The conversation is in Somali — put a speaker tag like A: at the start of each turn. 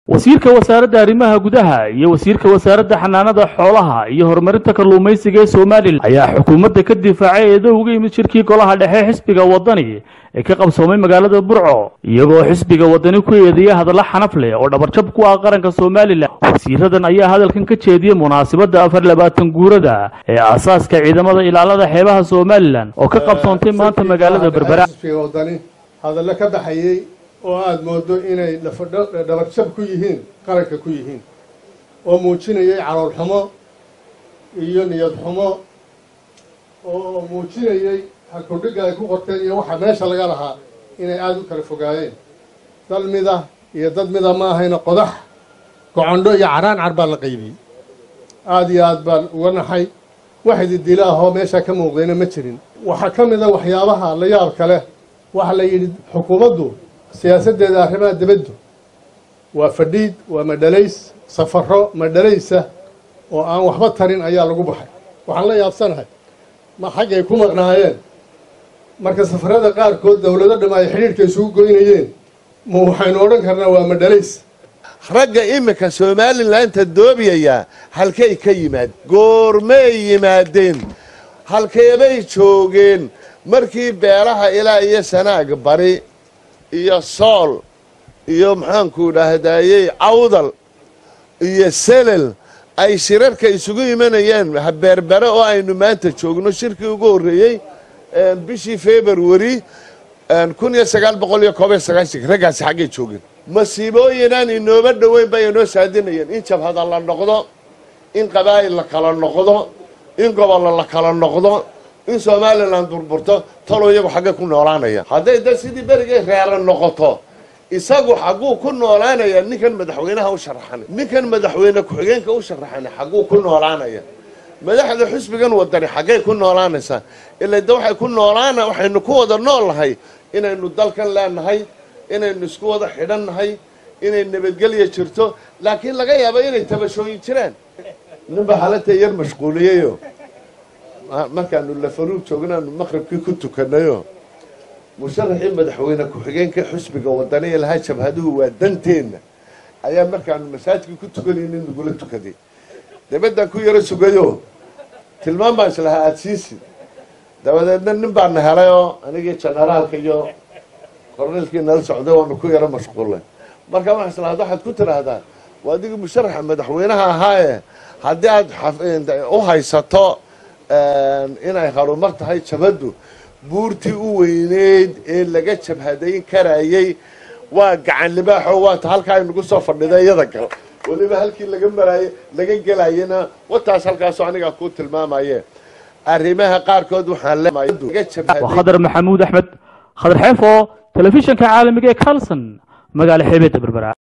A: wasiirka wasaaradda arrimaha gudaha iyo wasiirka wasaaradda xanaanada xoolaha iyo horumarinta kalluumaysiga ee somalilan ayaa xukuumadda ka difaacay eedo uga yimid shirkii golaha dhexe xisbiga waddani ee ka qabsoomay magaalada burco iyagoo xisbiga waddani ku eedeeya hadallo xanaf leh oo dhabarjab ku ah qaranka somalilan wasiiradan ayaa hadalkan ka jeediyey munaasabadda afar labaatan guurada ee aasaaska ciidamada ilaalada xeebaha somalilan oo ka qabsoontay maanta magaalada berbera
B: xisbiga waddani hadallo ka baxayey oo aada moodo inay dhabarjab ku yihiin qaranka ku yihiin oo muujinayay calool xumo iyo niyad xumo oo muujinayay halkudhigga ay ku qorteen iyo waxa meesha laga lahaa inay aada u kala fogaayeen dal mida iyo dad mida ma ahayna qodax gocondho iyo caraan car baa la qaybiyey aada iyo aad baan uga naxay wax ididila ahoo meesha ka muuqdayna ma jirin waxaa ka mid a waxyaabaha la yaab kale waxaa la yidhi xukuumaddu siyaasaddeeda arrimaha dibaddu waa fadhiid waa madhalays safaro madhalaysa oo aan waxba tarin ayaa lagu baxay waxaan la yaabsanahay ma xaggay ku maqnaayeen marka safarada qaarkood dowlado dham ay xidhiidhka isugu goynayeen ma waxaynu odhan karnaa waa madhalays
C: ragga iminka somalilanka doobiyaya halkay ka yimaad goormay yimaadeen halkeebay joogeen markii beeraha ilaa iyo sanaag bari iyo sool iyo maxaanku dhaahdayey cawdal iyo selel ay shirarka isugu imanayeen berbere oo aynu maanta joogno shirkii ugu horreeyey bishii february kun iyo sagaal boqol iyo koob iyo sagaashanka raggaasi xaggay joogeen masiibooyinaan inooba dhoweyn bay inoo saadinayeen in jabhada la noqdo in qabaa'il la kala noqdo in gobollo la kala noqdo in somalilan burburto talo iyagu xaggay ku noolaanaya hadday da sidii berigay reera noqoto isagu xagguu ku noolaanaya ninkan madaxweynaha u sharaxan ninkan madaxweyne ku-xigeenka u sharaxan xagguu ku noolaanaya madaxda xusbigan wadani xaggay ku noolaanaysaa ilaa de waxay ku noolaana waxaynu ku wada nool nahay inaynu dalkan leenahay inaynu isku wada xidhan nahay inay nabadgelya jirto laakiin laga yaaba inay tabashooyin jiraan ninba xalata yar mashquuliyeyo markaanu lafaruug joognaanu maqribkii ku tukanayo musharaxii madaxweyne ku-xigeenka xusbiga wadani lahaa jabhaduhu waa danteenna ayaa markaanu masaajidkii ku tukanaynin nagula tukaday dabaddaan ku yaro sugayo tilmaan baan islahaa aada siisi dabadeedna nin baana helay oo anigii generaalka iyo korneelkii nala socday waanu ku yaro mashquullay markaa waxaa islahaad waxaad ku tidhaahdaa waa adigii musharaxa madaxweynaha ahaaye haddii aada u haysato inay harumar tahay jabhaddu buurtii u weyneyd ee laga jabhadayn karayay waa gacan libaaxo waata halkaa aynagu soo fadhiday iyada gal weliba halkii laga maraaye laga gelayana wataas halkaasoo anigaa kuu tilmaamaye arrimaha qaarkood waxaan
A: waa khadar maxamuud axmed khadar xeefo telefishanka caalamiga ee carlson magaala xeebeedda berbera